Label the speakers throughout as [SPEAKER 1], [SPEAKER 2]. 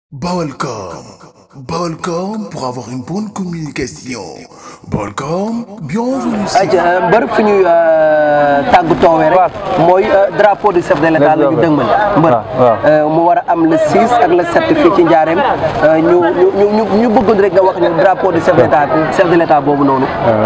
[SPEAKER 1] Balcom. Balcom pour avoir une bonne communication. Balcom, bienvenue.
[SPEAKER 2] ayca mbër fi ñuy tàggutoowee rek mooy drapeau du chef de l'état la ñu dëgmal mbër mu war a am le 6 ak le 7 fii ci njaareem ñu ñu ñu ñu bëggoon rek nga wax ñu drapeau du chef de l'état chef de l'état boobu noonu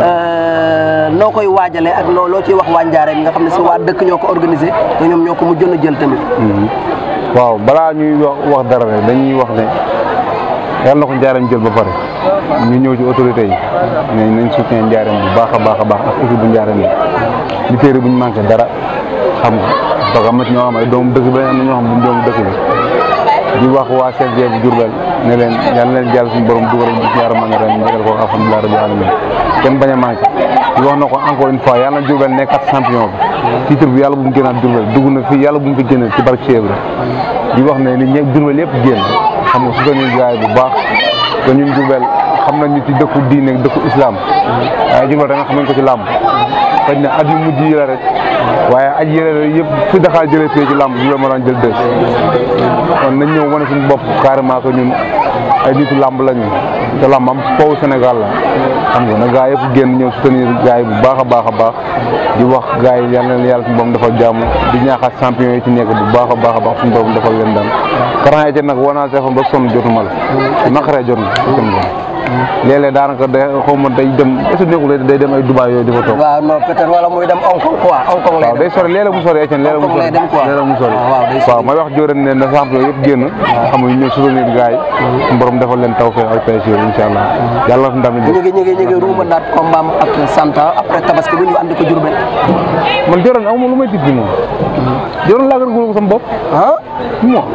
[SPEAKER 2] noo koy waajalee ak loo loo ciy wax waa njaareem nga xam ne si waa dëkk ñoo ko organisé te ñoom ñoo ko mu jën a jël tamit
[SPEAKER 3] waaw balaa ñuy wax wax dara rek dañuy wax ne yàlla na ko njaareem jël ba pare ñu ñëw ci autorité yi ne nañ soutien njaareem bu baax a baax a baax ak équipe bu njaareem yi li téere bu ñu manqué dara xam nga parce que am na ci ñoo xam ay doomu dëkk bi am na ñoo xam ne doomu dëkk bi di wax waa CNG bu Diourbel ne leen yàlla na leen jàll suñu borom dugal ci yaram man ren ñu ko alhamdulilah rabbil alamin kenn bañ a manqué di wax na ko encore une fois yàlla na Diourbel nekkat champion bi titre bi yàlla bu mu génnaat Diourbel dugg na fii yàlla bu mu fi génne ci barke Cheikh Ibra di wax ne ni ñëpp Diourbel yëpp génn xam nga su ko ñuy gaay bu baax te ñun Diourbel xam nañu ci dëkku diine dëkku islam waaye Diourbel da nga xam nañ ko ci làmb xëy na at yu mujj yi la rek waaye aj yële yëpp fu Dakar jëlee fii ci làmb Diourbel moo daan jël deux kon nañ ñëw wane suñu bopp carrément que ñun ay nitu làmb lañu te làmb am foofu Sénégal la xam nga na gaa yëpp génn ñëw soutenir gaa yi bu baax a baax a baax di wax gaa yi yal na leen yàlla suñu borom defal jàmm di ñaaxaat champion yi ci nekk bu baax a baax a baax suñu borom defal leen daan karan yi nag woo naa téléphone ba sonn jotuma la naqaree jot na léeg-léeg daanaka day xaw ma day dem est ce que nekkul day dem ay Dubaay yooyu di fa toog
[SPEAKER 2] waaw non peut-être wala muy dem Hong Kong quoi Hong Kong lay
[SPEAKER 3] waaw day sori léeg-léeg mu sori Etienne léeg-léeg mu sori léeg-léeg mu sori waaw may wax jóoren ne na champion yëpp génn xam nga ñu soutenir gars yi suñu borom defal leen taw fee ak pêche yooyu incha allah yàlla na ndam
[SPEAKER 2] ñu ngi ñu ngi ñu ngi ruuma daat combat ak Santa après tabaski bu ñu andi ko Diourbel
[SPEAKER 3] man jóoren amuma lu may tiit bi moom jóoren laa gën a wóolu ko sama bopp
[SPEAKER 2] ah
[SPEAKER 3] moi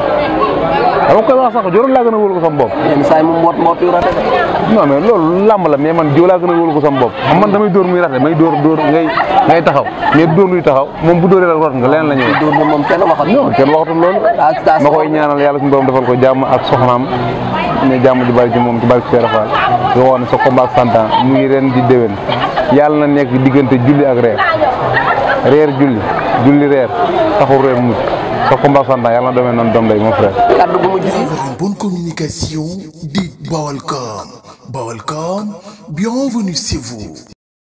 [SPEAKER 3] dama koy wax sax jóoren laa gën a wóolu ko sama bopp
[SPEAKER 2] yenn saa yi mu mboot mboot yu rafet
[SPEAKER 3] non mais loolu làmb la mais man jiw laa gën a wóolu ko sama bopp xam man damay dóor muy rate may dóor dóor ngay ngay taxaw mais dóor luy taxaw moom bu dóoree la rot nga leneen la ñëwee
[SPEAKER 2] dóor bi moom kenn waxat
[SPEAKER 3] non kenn waxatul loolu ma koy ñaanal yàlla suñu borom defal ko jàmm ak soxnaam ne jàmm ji bari ci moom ci bari ci Fall nga wax ne sa combat ak santan mu ngi ren di déwén yàlla na nekk diggante julli ak reer reer julli julli reer taxul reer mucc sa combat ak santan yàlla na demee noonu doom lay mon frère
[SPEAKER 2] kaddu bu mujj
[SPEAKER 1] Pour avoir une bonne communication, dites Balcom. Balcom, bienvenue chez vous.